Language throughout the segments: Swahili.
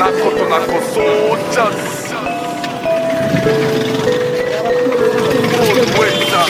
nako tunako soldiers Weta.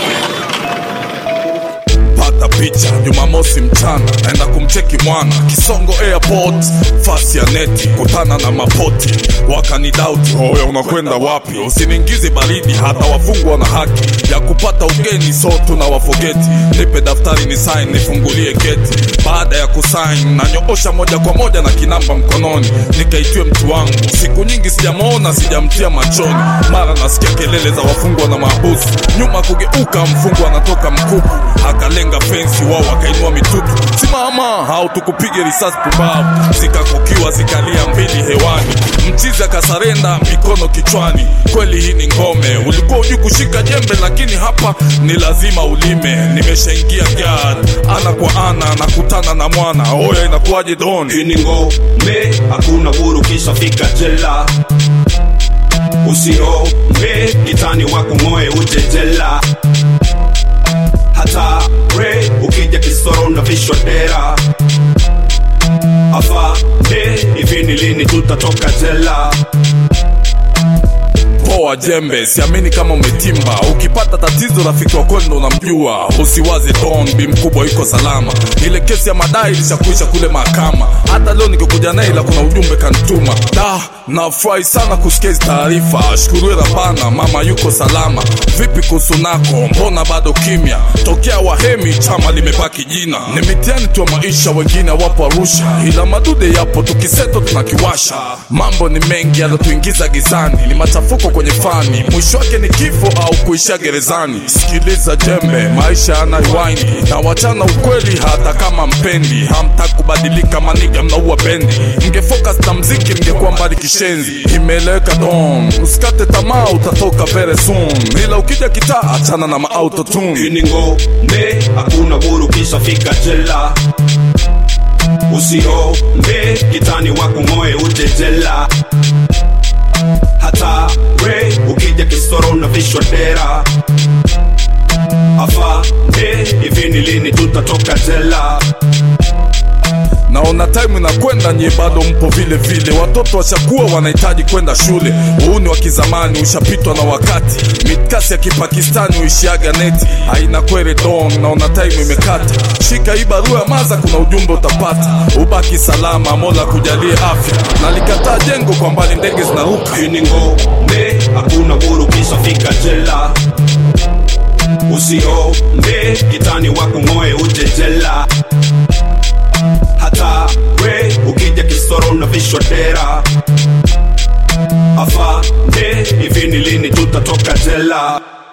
pata picha jumamosi mchana naenda kumcheki mwana kisongo airport fasi ya neti kutana na mapoti wakanidauti oya unakwenda wapi usiniingize baridi hata wafungwa na haki ya kupata ugeni so tuna wafogeti nipe daftari ni sign nifungulie geti baada ya kusain nanyoosha moja kwa moja na kinamba mkononi nikaitiwe mtu wangu siku nyingi sijamwona sijamtia machoni mara nasikia kelele za wafungwa na maabusu nyuma kugeuka mfungwa anatoka mkuku akalenga fensi wao wakainua mitutu simama au tukupige risasi pumbavu zikakukiwa zikalia mbili hewani mchizi akasarenda mikono kichwani kweli hii ni ngome ulikuwa ujui kushika jembe lakini hapa ni lazima ulime nimeshaingia gad ana kwa ana nakutana na mwana oya inakuwaje don Hii ni ngome, hakuna huru kisha fika jela. Usiombe kitani wako moe uje jela. Hata re ukija kisoro na vishwa dera. Afande, hivi ni lini tutatoka jela? poa jembe siamini kama umetimba ukipata tatizo rafiki wako ndo unamjua usiwaze don bi mkubwa yuko salama ile kesi ya madai ilishakuisha kule mahakama hata leo nikikuja naye ila kuna ujumbe kanituma da nafurahi sana kusikia hizi taarifa shukuriwe rabana mama yuko salama vipi kuhusu nako mbona bado kimya tokea wahemi chama limebaki jina ni mitihani tu ya maisha wengine wapo arusha ila madude yapo tukiseto tunakiwasha mambo ni mengi yalotuingiza gizani ni machafuko kwenye fani mwisho wake ni kifo au kuishia gerezani sikiliza jembe maisha yana riwaini na wachana ukweli hata kama mpendi hamtaki kubadilika maniga mnaua bendi mngefocus na mziki mngekuwa mbali kishenzi imeeleweka don usikate tamaa utatoka very soon ila ukija kitaa achana na maautotune Hii ni ngome, hakuna huru kisha fika jela. Usiombe kitani wako moe uje jela. Hata re ukija kisoro na vishwa dera. Afande, hivi ni lini tutatoka jela? naona time inakwenda nyie bado mpo vile vile watoto washakuwa wanahitaji kwenda shule huu ni wa kizamani ushapitwa na wakati mitkasi ya kipakistani uishiaga neti haina kwere don naona time imekata shika hii barua ya maza kuna ujumbe utapata ubaki salama mola kujalie afya nalikataa jengo kwa mbali ndege zinaruka Hii ni ngome, hakuna huru kisha fika jela. Usiombe kitani wako moe uje jela. Hata we ukija kisoro na vishwa dera. Afande, hivi ni lini tutatoka jela?